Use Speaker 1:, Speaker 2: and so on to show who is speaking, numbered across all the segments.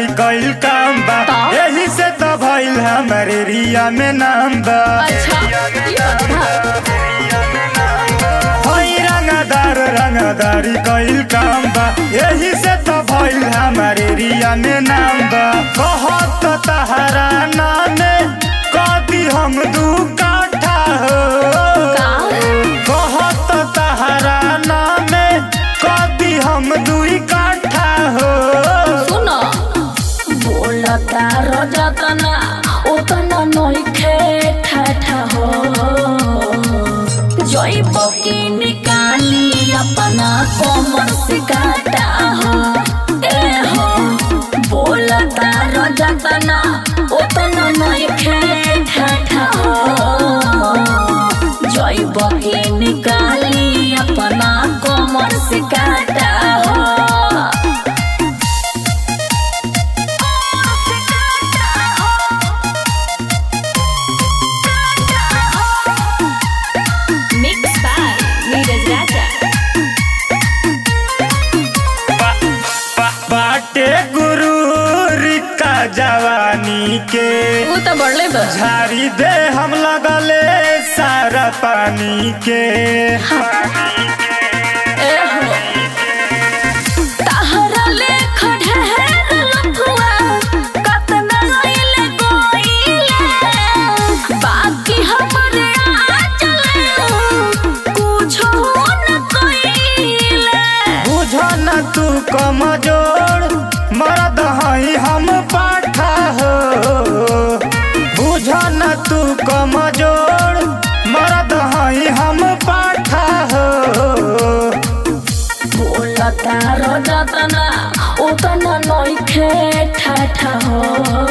Speaker 1: रंगदारी कइल काम बा
Speaker 2: ता?
Speaker 1: यही से तो भइल हमारे रिया में नाम बा
Speaker 2: अच्छा ये बात बा।
Speaker 1: हई रंगदार रंगदारी कइल काम बा यही से तो भइल हमारे रिया में नाम बा कहत तहरा नामे कदी हम दू काठा हो
Speaker 2: का
Speaker 1: कहत तहरा नामे कदी हम दुई काठा हो
Speaker 2: सुनो बोलता रजतना उतना नइखे ठाठा हो जइब की निकाली अपना कमर से काटा हो ए हो बोलता रजतना उतना नइखे ठाठा हो जइब की निकाली अपना कमर से काटा हो Mix by Neeraj Raja.
Speaker 1: बाटे गुरु का जवानी के
Speaker 2: वो तो बढ़ले बा
Speaker 1: झाड़ी दे हम लगले सारा पानी के
Speaker 2: ए हो ताहरा लेख ढेर लफुआ कतना गइले गोइले बाकी हमरे आचले कुछो न कइले
Speaker 1: बुझ न तू कमजोर मरद हई हम पाठा हो बुझ न तू कमजोर मरद हई हम पाठा हो
Speaker 2: बोलता रजतना उतना नइखे ठाठा हो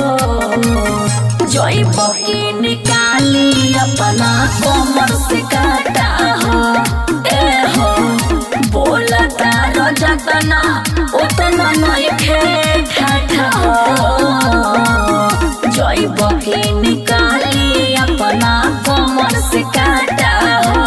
Speaker 2: जइब की निकाली अपना कमर से काटा हो ए हो बोलता रजतना उतना नइखे ठाठा हो जइब की निकाली अपना कमर से काटा हो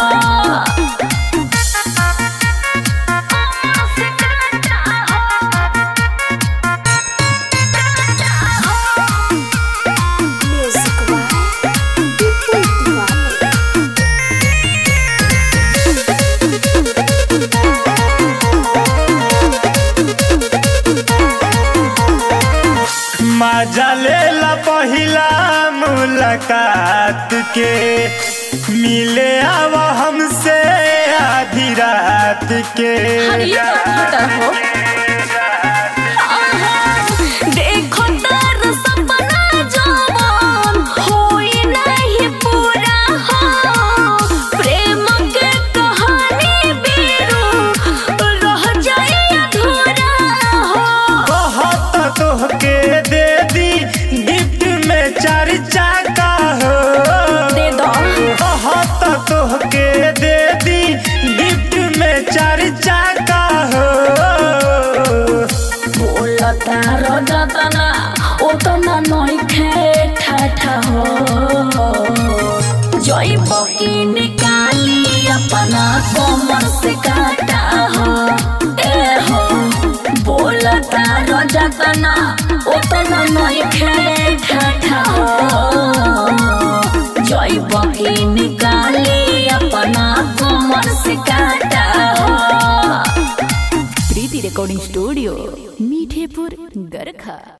Speaker 1: मजा लेला पहिला मुलाकात के मिले आवा हमसे आधी रात के
Speaker 2: हरिया होता हो देखो तार सपना जवान होई नहीं पूरा हो प्रेम के कहानी बीरू रह जाए अधूरा हो
Speaker 1: कहत तोहके दे दी गिफ्ट में चार चाका हो
Speaker 2: दे दो
Speaker 1: कहत तोहके दे दी गिफ्ट में चार चाका हो
Speaker 2: बोलता रजतना उतना नइखे ठाठा हो जइब की निकाली अपना कमर से काटा हो ए हो बोलता रजतना उतना नइखे ठाठा हो जइब की निकाली अपना कमर से काटा हो
Speaker 3: प्रीति रेकॉर्डिंग स्टूडियो मीठेपुर गरखा